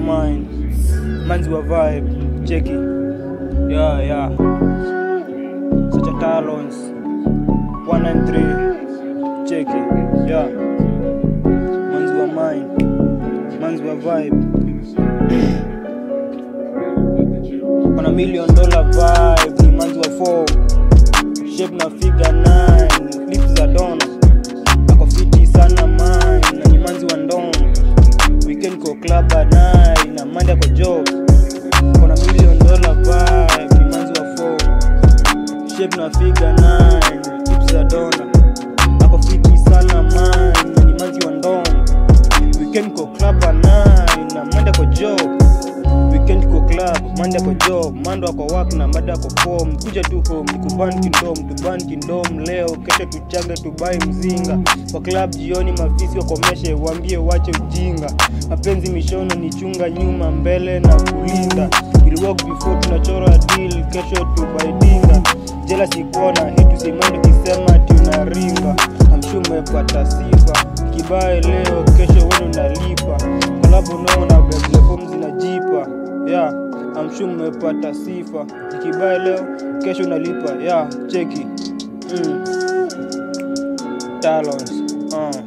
mine manzi wa vibe cheki yeah yeah such a talons 193 cheki yeah manzi wa mine manzi wa vibe kuna million dollar vibe ni manzi wa form shape na figure 9 lips za dona ako fiti sana mine na ni manzi wa ndom weekend ko club at night na manda kwa job kuna million dollar vibe ni manzi wa form shape na figure 9 lips za dona ako fiti sana mine na ni manzi wa ndom weekend ko club at night na manda kwa job weekend ko club manda kwa job mando ako work na mada ako form kuja tu home nikuban kindom tuban kindom leo kesho tuchage tubai mzinga kwa club jioni mafisi wakomeshe waambie wache ujinga mapenzi mishono ni chunga nyuma mbele na kulinda We'll walk before tunachora deal kesho tubaidinga jela sikona hii tusimani kisema tunaringa amshu umepata sifa kibae leo kesho wenu unalipa kolabo naona beblefom zinajipa yeah, amshu mmepata sifa ikibae leo kesho unalipa yeah, cheki mm. talons uh.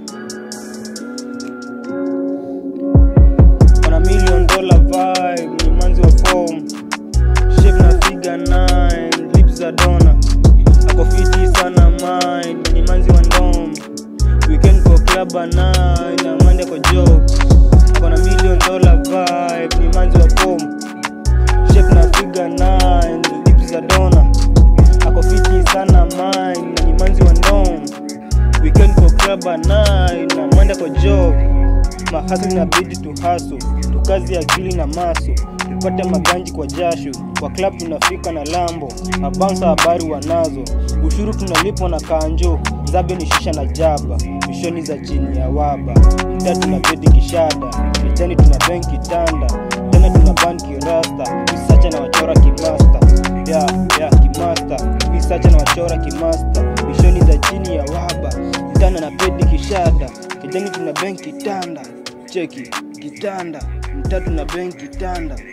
Wana million dollar vibe ni manzi wa form shape na figure 9 lips za dona ako fiti sana mine ni manzi wa ndom weekend kwa club at night na mande kwa job kona million dollar vibe ni manzi wa form shape na figure 9 lips za dona ako fiti sana mine na ni manzi wa ndom weekend kwa club at night na mande kwa job mahasi inabidi tuhaso tukazi akili na maso tupate maganji kwa jasho kwa club tunafika na lambo mabansa habari wanazo ushuru tunalipwa na kanjo zabe ni shisha na jaba mishoni za chini ya waba mtaa tuna bedi kishada mitaani tuna benki tanda tena tuna ban kirasta visacha na wachora kimasta ya ya kimasta visacha na wachora kimasta mishoni za chini ya waba mtana na bedi kishada kijani tuna benki tanda cheki kitanda mtatu na benki tanda